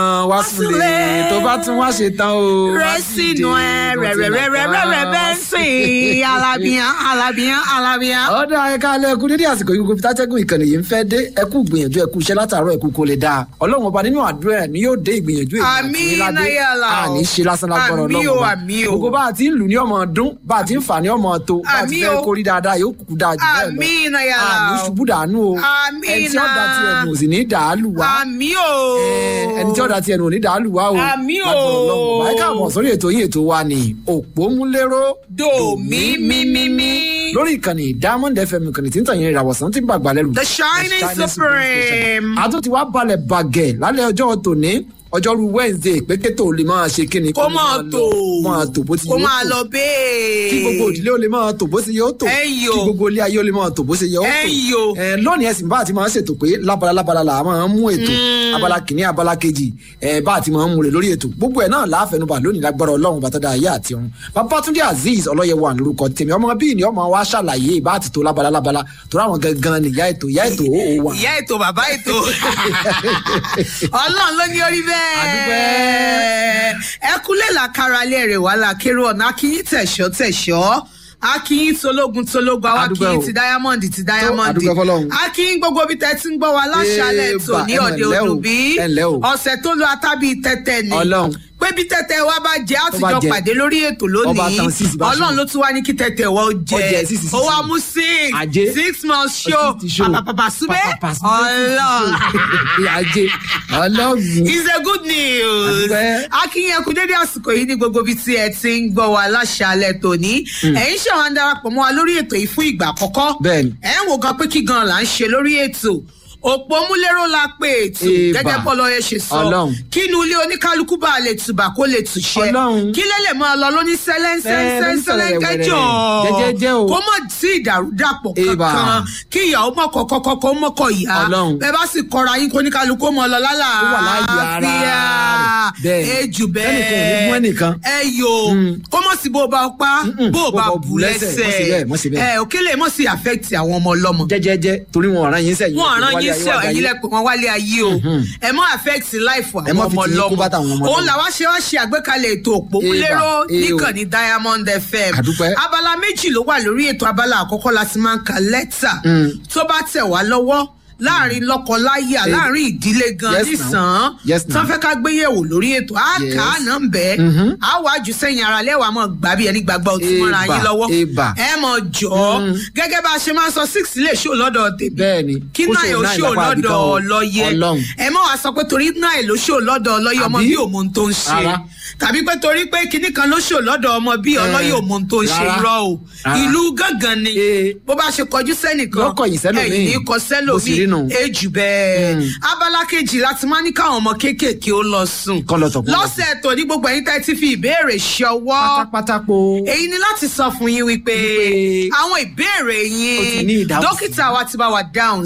wá sílé tó bá tún wá ṣe tán o. rẹ sínú ẹ rẹrẹrẹrẹrẹ bẹ́ẹ̀ sìn alábíyán alábíyán alábíyán. ọ̀dà ẹ̀ka alẹ́ ẹkú dédé àsìkò yìí gbogbo tátẹ́gùn ìkànnì yìí ń fẹ́ dé ẹkú gbìyànjú ẹkú iṣẹ́ látàárọ̀ ẹkú kò lè dáa ọlọ́run ọba nínú àdúrà ẹ̀ ni yóò dé ìgbìyànjú èyí àti Àmín, níládé náyàlá o. àní ṣe lásán lágbọ́rọ̀ Àmín ọlọ́run o, ọba àmín o. gbogbo bá a ti ń lù ní ọmọ ọdún bá a ti ń fà ní ọmọ tó bá a ti Àmín fẹ́ o. kórí dáadáa yóò kúkú dáa jù bẹ́ẹ̀ lọ Àmín, náyàlá àní o. ṣubú dànù o Àmín, ẹni tí ọ̀dà náà. tiẹ̀ nù sì ní dàálù wá àmì o. ẹni tí ọ̀dà tiẹ̀ nù ò ní dàálù wá o Àmín o. lágbọ́rọ̀ ọlọ́run ọba ẹ káàbọ̀ sórí ètò yín ètò wa ni òpómúléró do mi mi mi mi. lórí ìkànnì diamond fm ìkànnì tí ń tàn yín ìràwọ̀sán tí ń gbàgbà lẹ́rù. The Shining Supreme. àtún ti wá balẹ̀ bàgẹ̀ lálẹ́ ọjọ́ tòní ọjọ́rú wednesday pékétò lè máa ṣe kíni. kó máa lọ- tò máa tò bó ti kó yóò máa tò. lọ bẹ́ẹ̀. kí gbogbo òdílé ó lè máa tò bó ṣe yóò tò. Ẹ̀yọ̀. kí gbogbo ilé ayé ó lè máa tò bó ṣe yóò tò. Ẹ̀yọ̀. ẹ lónìí ẹsìn bá àti máa ń ṣètò pé lábala lábala là á máa ń mú ètò abala kìíní abala kejì ẹ bá àti máa ń mú rè lórí ètò gbogbo ẹ náà láàfẹnubà lónìí lágbára ọlọ́run bàtàdà ayé àti ọ̀run babatunde azeez ọlọ́yẹwà lórúkọ tèmi ọmọ bíi ni ọmọ wa ṣàlàyé bá àti tó lábala lábala tó ráwọn gangan nìyá ètò ìyá ètò ó ó wà. ìyá ètò bàbá ètò ọlọ́run ló ní orí bẹ́ẹ̀ ẹ kúlẹ̀ làkàrà lé rẹ̀ wá làkèrò ọ̀nà akínyìn tẹ̀sọ́ tẹ̀sọ́ akínyìn tológun tológun àwọn Adúpẹ́ akínyìn o. ti diamond ti diamond adúpẹ́ fọ́lọ́run. akínyìn gbogbo bí tẹ́tí ń gbọ́ wa láṣálẹ̀ Eba, ètò ní ẹ mà ọ̀dẹ ǹlẹ́ o, òdùbí ẹ ǹlẹ́ o. ọ̀sẹ̀ tó lọ atábí tẹ́tẹ́ ni Ọlọ́run. pé bí tẹ́tẹ́ wa bá jẹ́ Tó bá àtijọ́ jẹ. pàdé lórí ètò Ọba lónìí tán six bá ọlọ́run ṣe. ló tún wá ní kí tẹ́tẹ́ wa ó Ó jẹ jẹ six, six, ó wá six. mú six Ajé. six months show Six show. pàpàpàpà súbẹ́ Pàpàpà súbẹ́. ọlọ́run ajé ọlọ́run. is a good news. Àdúpẹ́. akínyẹn kú dédé àsìkò yìí ní gbogbo ibi tí ẹ ti ń gbọ́ wa láṣálẹ̀ tòní. ẹ̀yin ṣe wọn darapọ̀ mọ́ wa lórí ètò yìí fún ìgbà àkọ́kọ́. Bẹ́ẹ̀ni. ẹ̀ ń wo gan pé kí gan là ń ṣe lórí ètò. òpó múlẹ́rọ̀ la pé ètò Eba. gẹ́gẹ́ bọ́lọ́ yẹn ṣe sọ. Ọlọ́run. kí inú ilé oníkálukú bá lè tùbà kó lè tùṣẹ́. Ọlọ́run. kí lè lè máa lọ lóní sẹ́lẹ́ńsẹ́lẹ́ńsẹ́lẹ́ kẹjọ. Jẹ́jẹ́jẹ́ o. kó mọ̀ sí ìdàrúdàpọ̀ Eba. kankan kí ìyàwó mọ̀kọ̀ kọ́kọ́ mọ̀kọ̀ ìyá. Ọlọ́run. bẹ́ẹ̀ bá sì kọra yín kó oníkálukú mọ̀ lọ lálà Ó wà láàyè ara rẹ̀. Bẹ́ẹ̀. ejù bẹ́ẹ̀ Ẹnìkan ò ní mú ẹnìkan. ẹ yo kó mọ̀ sí bó bá pa Mm-mm. bó bá bù Mọ̀ sí bẹ́ẹ̀, mọ̀ sí lẹ́sẹ̀ bẹ́ẹ̀. ẹ òkèlè mọ̀ sí affect àwọn ọmọ ọlọ́mọ jẹjẹjẹ torí wọn ọ̀ràn yín sẹ́yìn. wọn ràn yín sẹ ẹyin lẹpẹ wọn wálé ayé o ẹ mọ affect life Ẹ má àwọn fi ọmọ tìyín kó bàtà àwọn ọmọ lọmọ òun lọ́mọ. làwa ṣe wá ṣe àgbékalẹ̀ ètò òpómúlérò Eba, eh o. níkànnì diamond fm Àdúpẹ́. abala méjì ló wà lórí ètò abala àkọ́kọ́ la ti máa ń ka lẹ́tà tó bá tẹ̀ wá lọ́wọ́ láàrin lọ́kọ-láyà Eh. láàrin ìdílé gan Yes, nísàn now. Yes, now. tán fẹ́ ká gbéyẹ̀wò lórí ètò á Yes. kà á nà ń bẹ́ á wàá jù sẹ́yìn ara lẹ́wàá mọ̀ gbà bí ẹni gbàgbọ́ òtún mọ́ra Eba, yín lọ́wọ́ eba. ẹ mọ̀ jọ́ gẹ́gẹ́ bá a ṣe máa ń sọ six lè ṣó lọ́dọ̀ tèmi Bẹ́ẹ̀ni. kí Ó náà ṣòro yóò náà ṣó lápá ibìkan lọ́dọ̀ o. ọlọ́yẹ Ọlọ́run. ẹ mọ̀ wá sọ pé torí náà ló ṣó lọ́dọ̀ ọlọ́yẹ ọmọ Àbí? bí òun tó ń ṣe Rárá. tàbí pé torí pé kinní kan ló ṣó lọ́dọ̀ ọmọ bí Eh, ọlọ́yẹ òun tó ń ṣe rárá. irọ́ o Rárá. ìlú gángan ni Eh. bó bá ṣe kọjú sẹ́nìkan Yóò kọ̀yìn sẹ́lòmíì. ẹ̀yìn ní kọ Bó sì rí nù. sẹ́lòmíì ejù bẹ́ẹ̀ abala kejì láti máa ní káwọn ọmọ kéékèèké ó lọ sùn Kọ́ lọ tọ̀, kọ́ lọ sùn. lọ́sẹ̀ tó ní gbogbo ẹ̀yin tẹ́ ti fi ìbéèrè ṣọwọ́ pátápátá po. èyí ni láti sọ fún yín wípé Wípé àwọn ìbéèrè Ó ti ní yín ìdáhùn sí. dókítà wa ti bá wa dáhùn